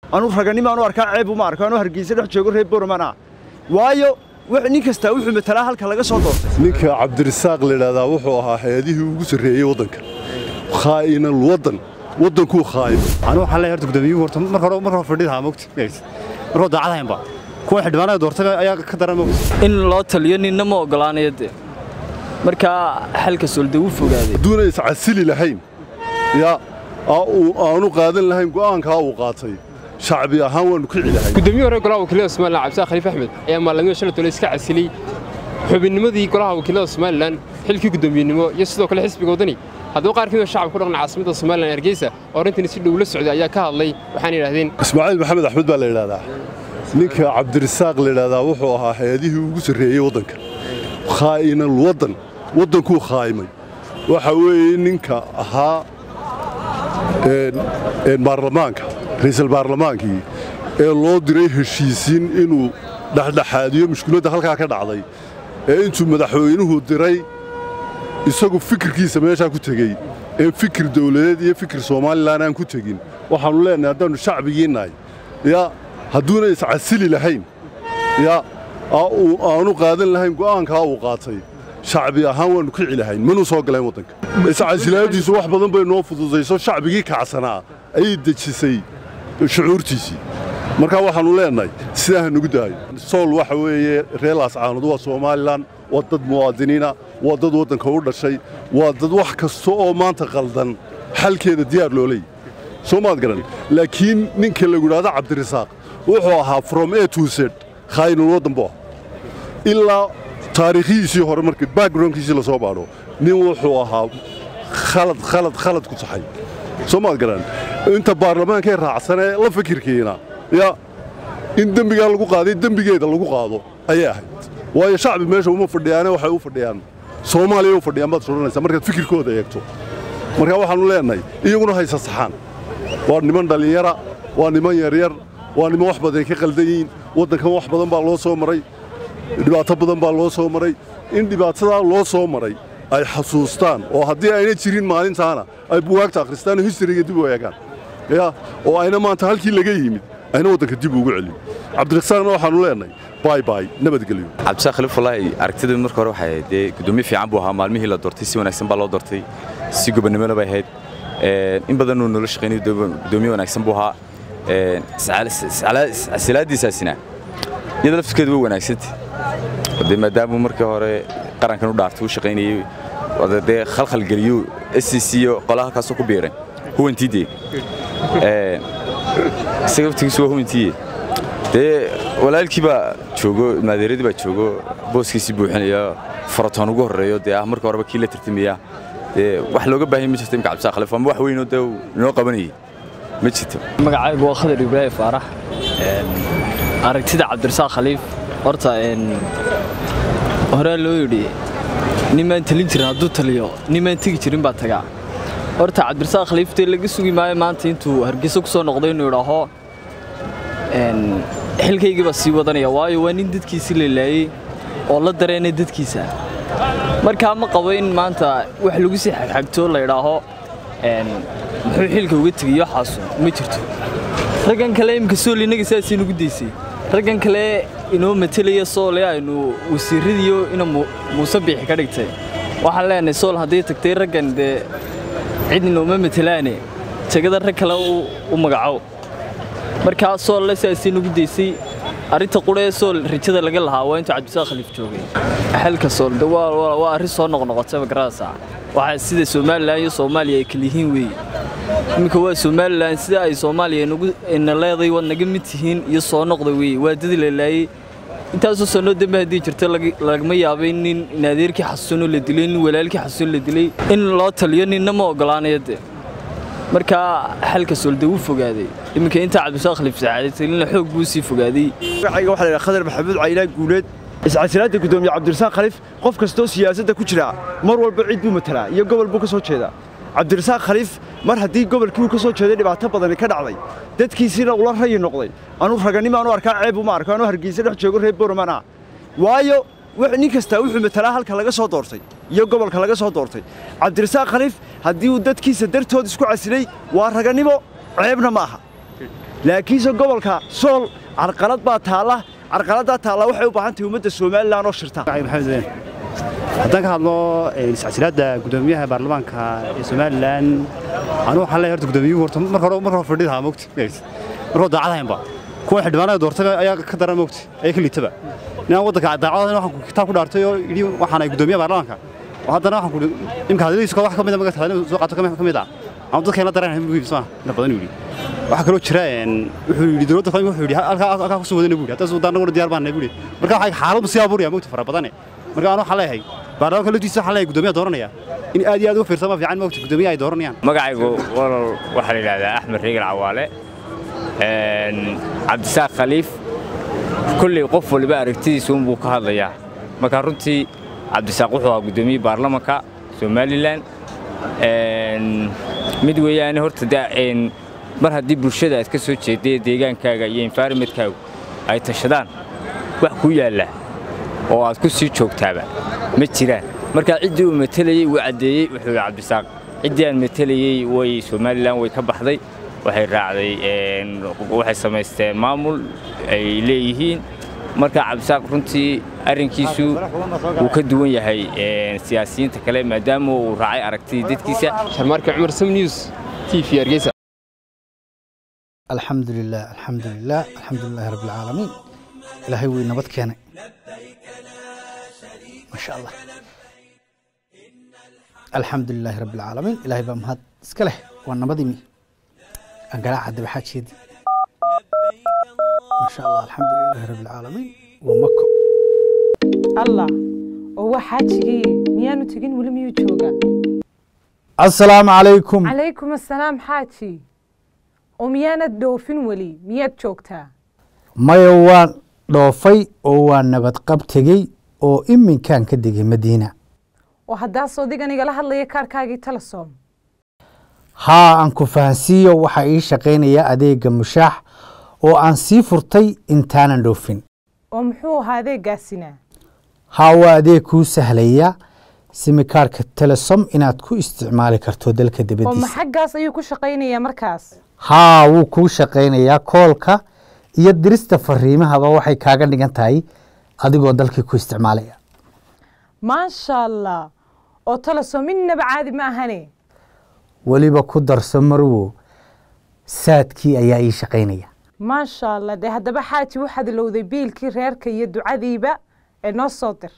anuu raganimo aanu arkaa ceeb uma arko anuu hargeysa dhex joogo reer boroman ah waayo nin kastaa wuxuu matalaa halka laga soo doortay ninka cabdirasaaq layidhaahdaa wuxuu ahaa hay-adihii ugu sarreeyey waddanka khaa'inal waddan waddankuu khaa'in anu waxaan leeyahay horta gudoomiyuhu horta marka hore marka hore fadhidaha mogta marka hore daacad haynba kuwa xildhibaanada doortay ayaa ka daran mogta in loo taliyo ninna ma ogolaanayo dee markaa xalka solde wuu fogaaday hadduuna iscasili lahayn yaa aanu qaadan lahayn go'aankaa uu qaatay shacbi ahaan waannu kici lahayn gudoomiye hore golaha wakiilada somalilan cabdisaaq khaliif axmed ayaa maalamiyo shalay tole iska casilay xubinnimadii golaha wakiilada somalilan xilkii guddoomiyenimo iyo sidoo kale xisbiga waddani haddaba qaar kamida shacabka ku dhaqan caasimada somalilan hargeysa oo arrintani si dhow la socday ayaa ka hadlay waxaana yidhahdeen ismaaciil maxamed axmed baa la yidhahdaa ninka cabdirasaaq layidhaahdaa wuxuu ahaa hay-adihii ugu sarreeyey waddanka khaa'inal waddan waddankuu khaa'imay waxa weeye ninka ahaa baarlamaanka ra'iisul baarlamaankii ee loo diray heshiisiin inuu dhexdhexaadiyo mushkiladda halkaa ka dhacday ee intuu madaxweynuhu diray isagu fikirkiisa meeshaa ku tegey ee fikir dawladeed iyo fikir somalilan aan ku tegin waxaannu leenahay haddaannu shacbigii nahay yaa hadduuna iscasili lahayn yaa aanu qaadan lahayn go'aankaa uu qaatay shacbi ahaan waannu kici lahayn manuu soo galeen waddanka iscasilaadiisu wax badan bay noo fududayso shacbigii kacsanaa ayay dejisay shucuurtiisii markaa waxaannu leenahay sidaa ha nugu daayo sool waxa weeye reelaas caanud waa somalilan waa dad muwaadiniina waa dad waddanka u dhashay waa dad wax kasta oo maanta qaldan xalkeeda diyaar loo leeyay soo maad garan laakiin ninka lagu idhaahdo cabdirasaaq wuxuu ahaa from a to z khaa'inul waddan buu ah ilaa taariikhihiisii hore marka backgroundkiisii la soo baadho nin wuxuu ahaa khalad khalad khalad ku saxay soo maad garan inta baarlamaankee raacsanee la fikirkiina ya in dembigaa lagu qaaday dembigeeda lagu qaado ayay ahayd waayo shacbi meesha uma fadhiyaane waxay u fadhiyaan soomaaliya u fadhiyaan baad soranaysaa markaad fikirkooda eegto markaa waxaannu leenahay iyaguna haysa saxaan waa niman dhallinyara waa niman yaryar waa niman wax badan ka qaldan yihiin waddankan wax badan baa loo soo maray dhibaato badan baa loo soo maray in dhibaatadaa loo soo maray ay xasuustaan oo haddii ayna jirin maalintaana ay buwaagta akhristaan oo histariga dib u eegaan ya oo ayna maanta halkii laga yimid ayna waddanka dib ugu celin cabdirasaaqna waxaannu leenahay bay bay nabadgelyo cabdisaaq khaliif wallaahi aragtidii marka hore waxay ahayd dee guddoomiye fiican buu ahaa maalmihii la doortay si wanaagsan baa loo doortay si gobonnimona bay ahayd in badanuu noola shaqaynay guddoomiye wanaagsan buu ahaa casilaadiisaasina iyada laftirkeedu way wanaagsantay dee maadaamuu markii hore qarankan u dhaartay u shaqaynayey dee khalkhalgeliyo s c c iyo qolaha halkaasoo ku biiray huwantiidee isaga laftigiisu waa huwantiiye dee walaalkii baa joogo maadeeradii baa joogo booskiisii buuxinaya faratoon ugu horreeyo dee ah marka horeba kii la tartamaya dee wax looga baahanya ma jirto imka cabdisaaq khaliif ama wax weynoo dee inoo qabanayay ma jirto magacaygu waa khadar ibraahim faarax aragtida cabdirasaaq khaliif horta horaa loo yidhi nimaan talin jirin hadduu taliyo nimaan tegi jirin baa tagaa horta cabdirasaaq khaliif dee laga sugi maayo maanta intuu hargeysa ku soo noqday inuu idhaaho xilkaygii baa sii wadanaya waayo waa nin dadkiisii la laayey oo la dareenay dadkiisa markaa ma qabo in maanta wax lagu sii xagxagto la idhaaho muxuu xilka uga tegiyo xaasu ma jirto raggan kale imika sool innaga sidaasii nugu daysay raggan kale inoo matelaya soole aynu wasiiradiiyo ina muuse biixi ka dhigtay waxaan leenahay sool hadday tagtay raggan dee cid inooma matelaane tegada rag kale u magacow markaa soolle sidaasii nugu daysay arrinta qudhee sool rajada laga lahaa waa intuu cabdisaaq khaliif joogay xalka sool de waa arrin soo noqnoqotay magarasa waxaa sida somalilan iyo soomaaliya ay kala yihiin weeye iminka waa somalilan sida ay soomaaliya ina leeday waad naga mid tihiin iyo soo noqda weeye waa dadi la laayey intaasoo sannoo dambe haddii jirto lagama yaabay nin in adeerkii xasuusanoo la dilay nin walaalkii xasuusan la dilay in loo taliyo ninna ma ogolaanayo dee markaa xalka soolde wuu fogaaday iminka intaa cabdisaaq khaliif saacaaday talina xoog buu sii fogaaday magacayga waxaa la yidhaha khadar maxamuud caynaan guuleed iscasilaadda guddoomiye cabdirasaaq khaliif qof kastoo siyaasadda ku jira mar walba cid buu matalaa iyo gobol buu ka soo jeedaa cabdirasaaq khaliif mar haddii gobolkii uu ka soo jeeday dhibaato badani ka dhacday dadkiisiina ula rayi noqday anuu raganimo aanu arkaa ceeb uma arko anuu hargeysa dhex joogo reer boroman ah waayo nin kastaa wuxuu matalaa halka laga soo doortay iyo gobolka laga soo doortay cabdirasaaq khaliif haddii uu dadkiisa dartood isku casilay waa raganimo ceebna ma aha laakiinse gobolka sool carqalad baa taalla carqaladdaa taalla waxay u baahan tahay ummadda somalilan oo shirta maxamed ween haddaan ka hadlo iscasilaadda guddoomiyaha baarlamaanka ee somalilan anu waxaan leeyahay horta guddoomiyuhu horta marka hore marka hore fadhidaha mogta marka hore daacad haynba kuwa xildhibaanada doortay ayaa ka daran mogta ayaa ka liitaba ninaan waddanka daacadadan waxaan kitaab ku dhaartay oo yidhi waxaan ahay guddoomiyaha baarlamaanka oo haddana waxaan ku imka hadaladiisu wax ka mid a magata hadaladiisu soo qaato ka mid ah ama dadka la dareen buu yidhi soo inta badan yidhi waxa kaloo jira wuxuu yidhi dowladda qaranka wuxuu yidhi halkaa halkaa kusoo wadana buu yidhi hadda suudaan naguna diyaar baan nahay buu yidhi marka waxay xaaladdu sii abuuraya mogta fara badane marka anu waxaan leeyahay baarlamaanka laftiisa waxaan leeyahay guddoomiyaha dooranaya in aad iyo aad uga fiirsama fiican mogta guddoomiyaha ay dooranayaan magacaygu walal waxaa la yidhahdaa axmed reegal cawaale cabdisaaq khaliif kulley qof waliba aragtidiisa unbuu ka hadlayaa marka runtii cabdisaaq wuxuu ahaa guddoomiyihii baarlamanka somalilan mid weeyaane horta de mar haddii bulshada aad ka soo jeedday deegaankaaga iyo environmentkaagu ay tashadaan wax ku yaalla oo aad ku sii joogtaaba ma jiraan markaa ciddii uu matelayey wuu caddeeyey wuxuu yidhi cabdisaaq ciddii aan matelayey way somalilan way ka baxday waxay raacday waxay samaysteen maamul ay leeyihiin marka cabdisaaq runtii arrinkiisu wuu ka duwan yahay siyaasiyiinta kale maadaama uu raacay aragtidii dadkiisa sharmaarka cumar sam news t v hargeysa الحمد لله الحمد لله الحمد لله رب العالمين إلهي وي نبض كينا ما شاء الله الحمد لله رب العالمين إلهي بمهد اسكله والنبض مي أنقرا عد بحاج شيدي ما شاء الله الحمد لله رب العالمين ومكة allah oo waa xaajigii miyaanu tegin weli miyuu joogaa السلام عليكم calaykum assalaam xaaji oo miyaanad dhoofin weli miyaad joogtaa maya waan dhoofay oo waan nabad qab tegey oo iminkaan ka degay madiina oo haddaas odigan igala hadlaya kaarkaagii telesom haa aan ku fahansiiyo waxaa ii shaqaynaya adeega mushaax oo aan sii furtay intaanan dhoofin oo muxuu ahaa adeegaasinaa haa waa adeeg kuu sahlaya simikaarka telesom inaad ku isticmaali karto dalka oo ma dibaddiisa xaggaas ayuu ku shaqaynayaa markaas haa wuu kuu shaqaynayaa koolka iyo dirista fariimahaba waxay kaaga dhigan tahay adigoo dalkii ku isticmaalaya maasha allah oo telesom innaba caadi ma ahane weliba ku darso marwo saadkii ayaa ii shaqaynaya maasha allah dee haddaba xaaji waxaad ilowday biilkii reerka iyo ducadiiba ee noo soo dir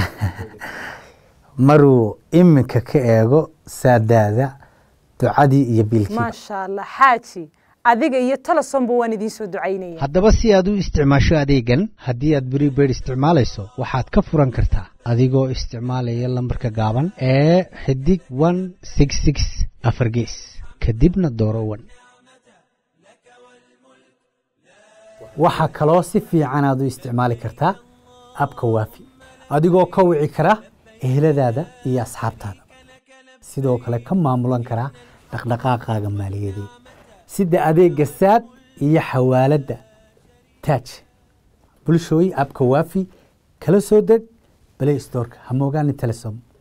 marwo iminka ka eego saadaada ducadii iyo biilkii maasha allah xaaji adiga iyo telesomba waan idiin soo ducaynaya haddaba si aad u isticmaasho adeegan haddii aad prepaid isticmaalayso waxaad ka furan kartaa adigoo isticmaalaya lambarka gaaban ee xidig one six six afar gees kadibna dooro wan waxaa kaloo si fiican aad u isticmaali kartaa abka waafi adigoo ka wici kara eheladaada iyo asxaabtaada sidoo kale ka maamulan karaa dhaqdhaqaaqaaga maaliyadeed sida adeega saad iyo xawaaladda taaj bulshooy abka waafi kala soo deg play storeka ha moogaani telesom